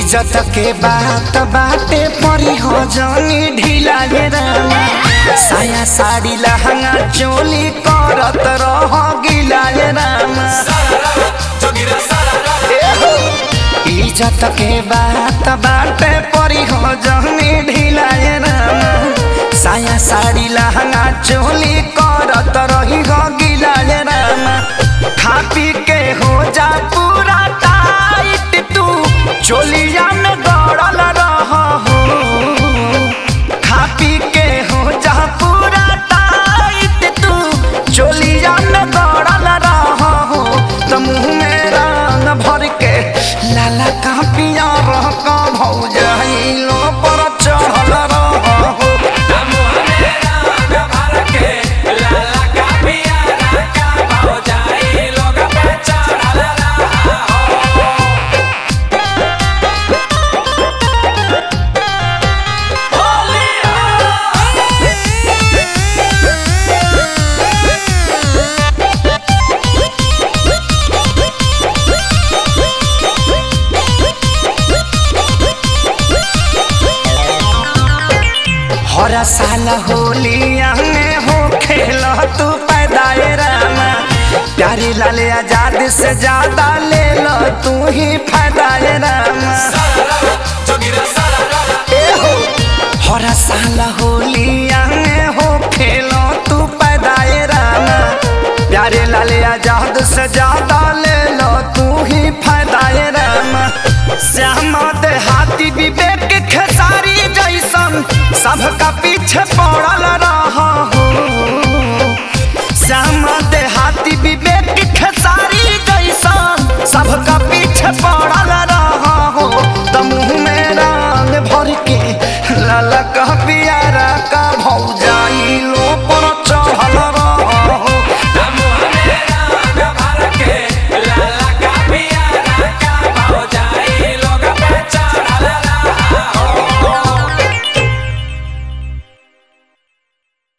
इज्जत के बात बाटे परी हो जानी ढीला गे रामा साया साड़ी लहंगा चोली करत रह गिला गे रामा इज्जत के बात बाटे परी हो जानी ढीला गे रामा साया साड़ी लहंगा चोली करत रही हो गिला गे रामा खा पी के हो जा पूरा टाइट तू चोलिया में गड़ल रह हो खा पी के हो जा पूरा टाइट तू चोलिया में गड़ल रह हो तो मुँह में रंग भर के लाला का पिया रह का भौजाइलो पर चढ़ल रह हो हर साल होलिया में हो खेल तू पैदाए रामा प्यारी लाल आजाद से ज्यादा ले लो तू ही फायदाए रामा ए हो हर साल होलिया में हो खेल तू पैदाए रामा प्यारे लाल आजाद से ज्यादा ले